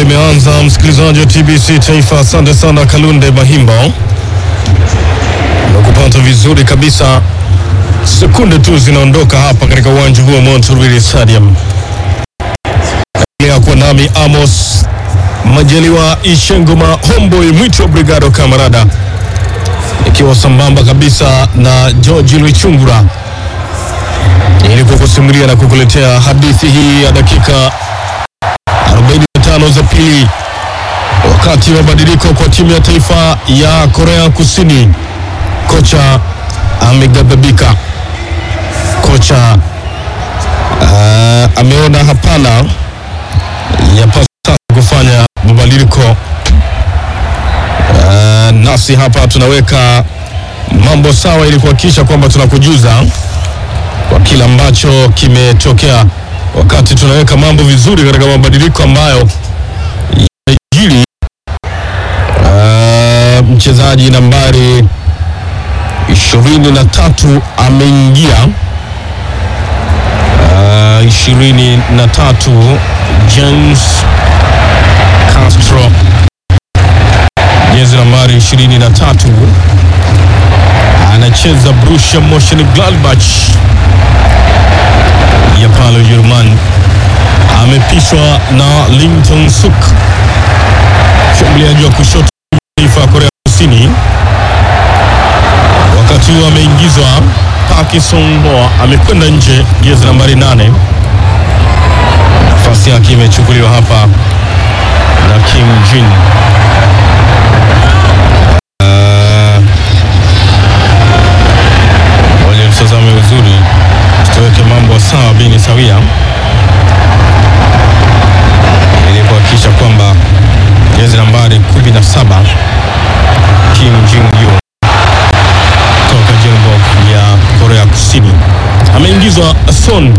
imeanza, msikilizaji wa TBC Taifa. Asante sana Kalunde Mahimbo, nakupata vizuri kabisa. Sekunde tu zinaondoka hapa katika uwanja huu wa Monterrey Stadium. Naendelea kuwa nami Amos Majaliwa Ishengoma Homboy Mwito Brigado Kamarada, ikiwa sambamba kabisa na George Lwichungura ili kukusimulia na kukuletea hadithi hii ya dakika 45 za pili, wakati wa mabadiliko kwa timu ya taifa ya Korea Kusini. Kocha ameghadhabika, kocha uh, ameona hapana yapasa sasa kufanya mabadiliko. Uh, nasi hapa tunaweka mambo sawa ili kuhakikisha kwamba tunakujuza kwa kile ambacho kimetokea wakati tunaweka mambo vizuri katika mabadiliko ambayo yamejiri. Uh, mchezaji nambari ishirini na tatu ameingia uh, ishirini na tatu James Castro, jezi nambari ishirini na tatu anacheza Borussia Mönchengladbach ya pale Ujerumani. Amepishwa na Linton Suk, mshambuliaji wa kushoto taifa ya Korea Kusini. Wakati huo ameingizwa Park Sung-ho, amekwenda nje, jezi nambari nane. Nafasi yake imechukuliwa hapa na Kim Jin. Ngoja mtazame uzuri, tutaweke mambo sawa bini sawia, ili kuhakikisha kwamba jezi nambari 17 Kim Jin Yoo toka Jeonbuk ya Korea Kusini ameingizwa. Son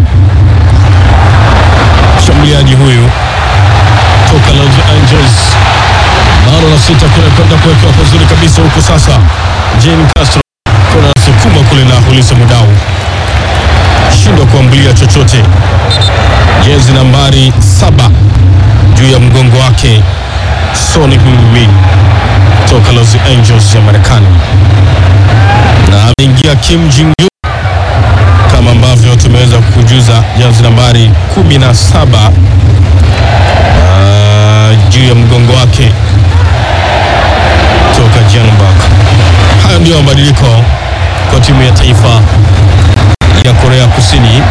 mshambuliaji huyu toka Los Angeles, bado la sita kule kwenda kuwekewa pazuri kabisa huku sasa. Jane Castro kuna sukuma kule na Hulisa Mudau shindwa kuambulia chochote. Jezi nambari saba juu ya mgongo wake Son Heung-min toka Los Angeles ya Marekani, na ameingia Kim Jin-gyu kama ambavyo tumeweza kukujuza, jezi nambari kumi na saba uh, juu ya mgongo wake toka Jeonbuk. Hayo ndio mabadiliko kwa timu ya taifa ya Korea Kusini.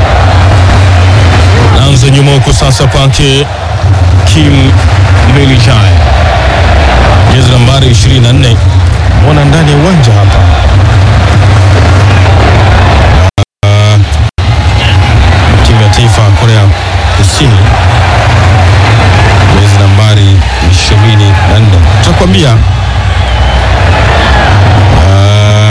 Naanza nyuma huko sasa kwake Kim Milichai, jezi nambari 24, mwana ndani ya uwanja hapa uh, timu ya taifa ya Korea Kusini, jezi nambari 24, tutakwambia uh,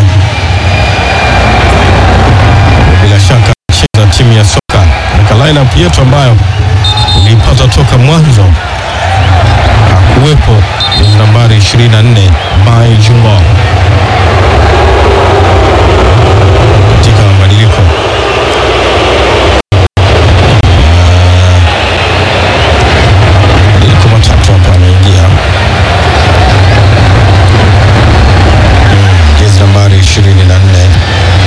bila shaka cheza timu ya soka katika lineup yetu ambayo uliipata toka mwanzo. Hakuwepo jezi nambari 24 Bai Jungo,